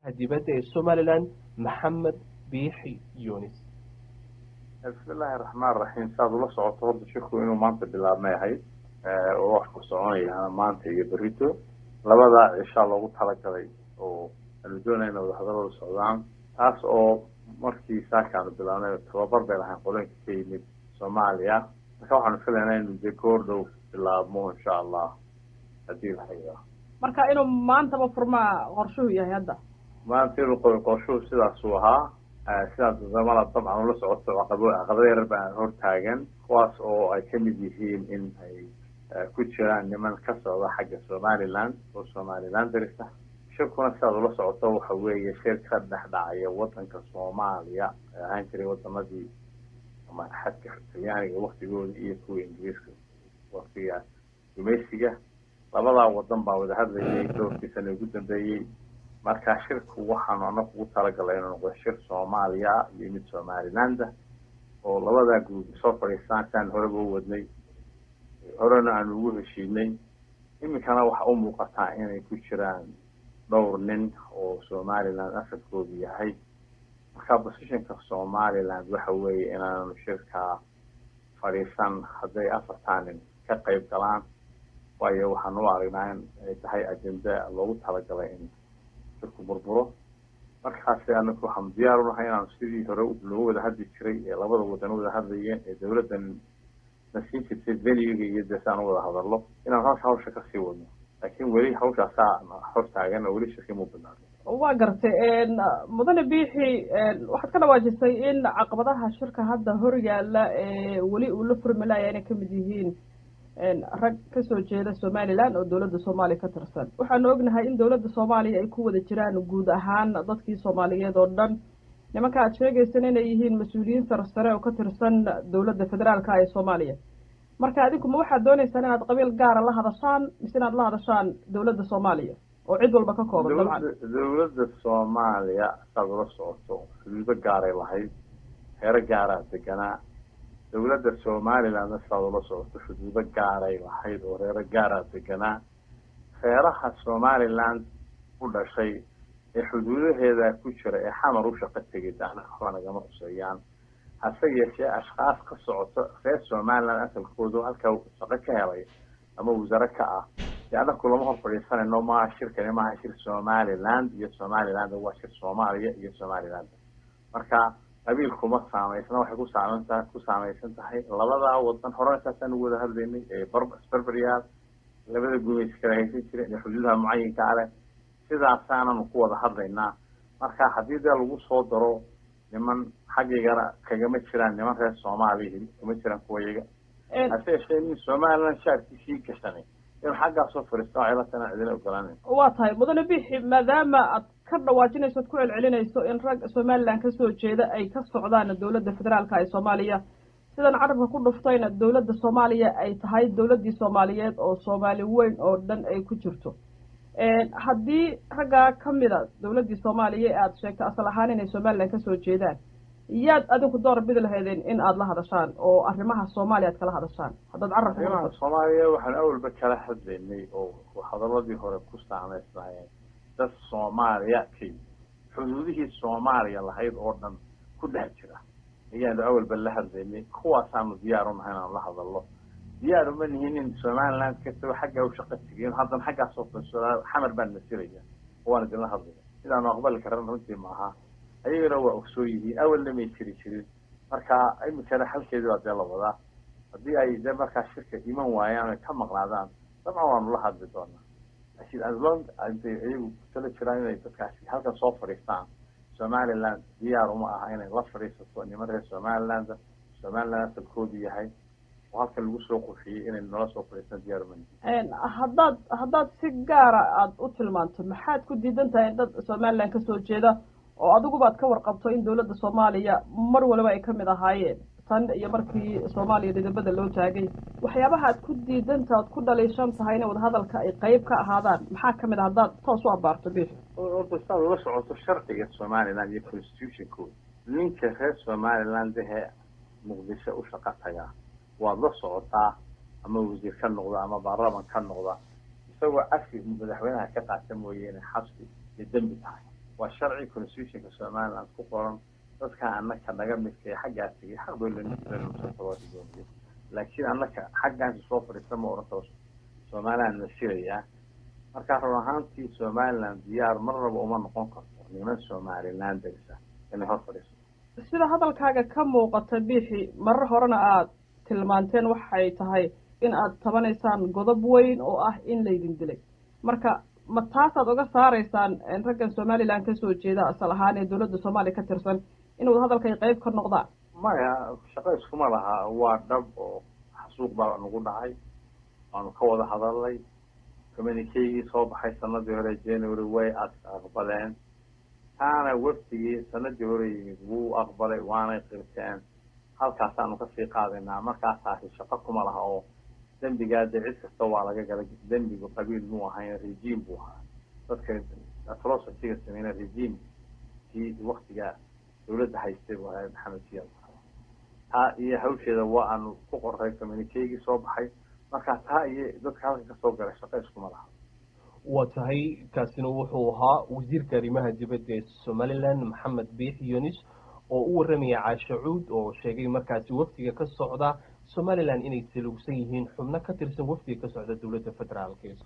dibadda ee somalilan maxamed biixi yunis bismillaahi raxmaan raxiim saad ula socoto horta shirku inuu maanta bilaabmay ahayd oo wax ku soconaya maanta iyo berito labadaa cishaa loogu talagalay oo aanu doonayna wadahadalada socdaan taas oo markii saakaanu bilaabnay tababar bay lahayn qolooyinka ka yimid soomaaliya marka waxaanu filaynaa inu dee goor dhow bilaabmo insha allah haddii la hayaa marka inuu maantaba furmaa qorshuhu yahay hadda maanta inuu qorshuhu sidaasuu ahaa sidaas damala dabcan ula socoto caqabo caqabada yarar baa hortaagan kuwaas oo ay kamid yihiin in ay ku jiraan niman ka socda xagga somaliland oo somaliland darisa shirkuna sidaad ula socoto waxa weeye shir ka dhex dhacaya wadanka soomaaliya ee ahaan jiray wadamadii ama xadka talyaaniga waktigooda iyo kuwa ingiriiska waktiga gumaysiga labadaa wadan baa wada hadlayay doorkii sana ugu dambeeyey marka shirku waxaanu anagu ugu talagalay inuu noqdo shir soomaaliya iyo mid somalilanda oo labadaa guud soo fadhiistaan siaan horeba u wadnay horena aanu ugu heshiinay iminkana waxa u muuqataa inay ku jiraan dhowr nin oo somaliland asalkoodu yahay marka positionka somaliland waxa weeye inaanu shirkaa fadhiisan hadday afartaa nin ka qayb galaan waayo waxaan u aragnaa in ay tahay ajenda loogu talagalay in shirku burburo markaasi anaku waxaanu diyaar unahay inaanu sidii hore loogu wada hadli jiray ee labada wadan wada hadlayeen ee dawladdan na siin jirtay venuga iyo dee si aan u wada hadallo inaan halka hawsha kasii wadno laakiin weli hawshaasaa hor taagan oo weli shirkii muu bilaabay waa gartay mudane biixi waxaad ka dhawaajisay in caqabadaha shirka hadda hor yaala ee weli uu la furmalaya inay kamid yihiin rag kasoo jeeda somaliland oo dowladda soomaaliya ka tirsan waxaanu ognahay in dowladda soomaaliya ay ku wada jiraan guud ahaan dadkii soomaaliyeed oo dhan nimanka aad sheegaysan inay yihiin mas-uuliyiin sare sare oo ka tirsan dowladda federaalka ee soomaaliya marka adinku ma waxaad dooneysaan inaad qabiil gaara la hadashaan mise inaad la hadashaan dowladda soomaaliya oo cid walba ka kooban dabcan dowladda soomaaliya saad ula socoto xuduudo gaaray lahayd heero gaaraa deganaa dowladda somalilandna sidaad ula socoto xuduudo gaaray lahayd oo reero gaaraa deganaa reeraha somaliland u dhashay ee xuduudaheeda ku jira ee xamar u shaqo tegay daana waxba nagama huseeyaan hase yeeshee ashkaas ka socoto reer somaliland asalkoodu halkaa shaqo ka helay ama wasare ka ah dee anaku lama hor fadhiisanayno maaha shirkani maaha shir somaliland iyo somaliland waa shir soomaaliya iyo somaliland marka qabiil kuma saameysna waxay ku saameysa ku saameysan tahay labadaa wadan horena saasaan ugu wada hadlaynay ee barbaryaal labada gumaysi kala haysan jireen ee xuduudaha mucayinka aleh sidaasaananu ku wada hadlaynaa marka haddii dee lagu soo daro niman xaggigana kagama jiraan niman reer soomaaliya kama jiraan kuwayaga hase yeeshee nin somaliland shaarkiisii gashanay inuu xaggaa soo fariisto waxay la tahay cidina ogolaanan waa tahay mudane bixi maadaama aad ka dhawaajinayso ad ku celcelinayso in rag somaliland kasoo jeeda ay ka socdaan dowladda federaalka ee soomaaliya sidan carabka ku dhuftayna dowladda soomaaliya ay tahay dowladdii soomaaliyeed oo soomaali weyn oo dhan ay ku jirto haddii raggaa kamida dowladdii soomaaliya ee aada sheegtay asal ahaan inay somaliland kasoo jeedaan yaad adinku door bidi lahaydeen in aada la hadashaan oo arrimaha soomaaliya aad kala hadashaan haddaad carabka arrimaha soomaaliya waxaan awalba kala hadlaynay oo hadaladii hore ku saameysnaayeen dad soomaaliya kay xuduudihii soomaaliya lahayd oo dhan ku dhex jira ayaanu awalba la hadlaynay kuwaasaanu diyaar unahay inaanu la hadallo diyaar uma nihin in somaliland kastaba xaggaa u shaqo tegiin haddana xaggaasoo faisodaa xamar baan masilaya waan idinla hadlaya sidaanu aqbali karan runtii maaha ayagana waa ogsoon yihiin awalna may jiri jirin marka iminkana xalkeedii baa dee la wadaa haddii ay dee markaa shirka iman waayaan ay ka maqnaadaan dabcan waanu la hadli doonaa laakiin aslon intay iyagu kutala jiraan inay dadkaasi halkan soo fadhiistaan somaliland diyaar uma aha inay la fadhiisato niman reer somaliland somaliland asalkoodu yahay oo halkan lagu soo qurxiyey inay nala soo fadhiistaan diyaar uma haddaad haddaad si gaara aada u tilmaanto maxaad ku diidan tahay dad somaliland kasoo jeeda oo adigubaad ka warqabto in dowladda soomaaliya mar waliba ay kamid ahaayeen tan iyo markii soomaaliya dhidibada loo taagay waxyaabaha aad ku diidanta ad ku dhaliishan tahay in wadahadalka ay qeyb ka ahaadaan maxaa kamid a haddaad toos u abaarto bix orta sidaad ula socoto sharciga somaliland iyo constitutionkooda ninka reer somaliland ehe muqdisho u shaqo tagaa waad la socotaa ama wasiir ka noqda ama baarlaman ka noqda isagoo cafi madaxweynaha ka qaata mooye inay xabsi iyo dembi tahay waa sharci constitutionka somaliland ku qoran dadka annaka naga midka ee xaggaa tegay xaq bay leeyihiin laakiin annaka xaggaasi soo fadhiista ma oran karo somaliland la shirayaa marka run ahaantii somaliland diyaar marnaba uma noqon karto niman somaliland darisa inay hor fadhiiso sida hadalkaaga ka muuqata biixi marar horena aada tilmaanteen waxay tahay in aad tabanaysaan godob weyn oo ah in laydin dilay marka ma taasaad uga saaraysaan raggan somaliland kasoo jeeda asal ahaan ee dowladda soomaaliya ka tirsan in wadahadalka ay qeyb ka noqdaan maya shaqo iskuma laha waa dhab oo xasuuq baa nagu dhacay waanu ka wada hadalnay communikeygii soo baxay sanadii hore january way aqbaleen taana wafdigii sanadii hore yimid wuu aqbalay waanay qirteen halkaasaanu kasii qaadaynaa markaasaasi shaqo kuma laha oo dembigaa dee cid kasta waa laga gala dembigu qabiil muu ahayn regime buu ahaa dadka atrocityga sameyna regime kii waktiga dawladda haystay buu ahaa maxamed siyaad taa iyo hawsheeda waa aanu ku qoray communikeygii soo baxay marka taa iyo dadka halka kasoo galay shaqo iskuma laha waa tahay kaasina wuxuu ahaa wasiirka arrimaha dibadda ee somaliland maxamed biix yunis oo u warramaya caashe cuud oo sheegay markaasi wafdiga ka socda somaliland inay salugsan yihiin xubno ka tirsan wafdiga ka socda dowladda federaalk